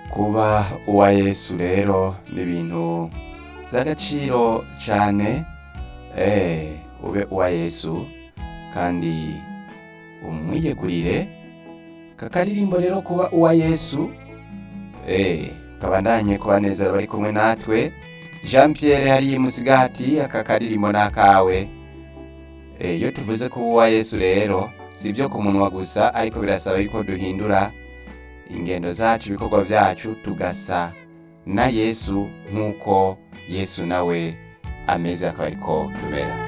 kuba uwa yesu rero ni ibintu by'agaciro cyane eh ube uwa yesu kandi umwiyegurire aka karirimbo rero kuba uwa yesu eh kabandanye kubanezera bari kumwe natwe jean pierre hariya musigati aka karirimbo ni akawe Eh, iyo tuvuze kuba uwa yesu rero si ibyo ku munwa gusa ariko birasaba yuko duhindura ingendo zacu ibikorwa byacu tugasa na yesu nk'uko yesu nawe ameze akaba ariko tubera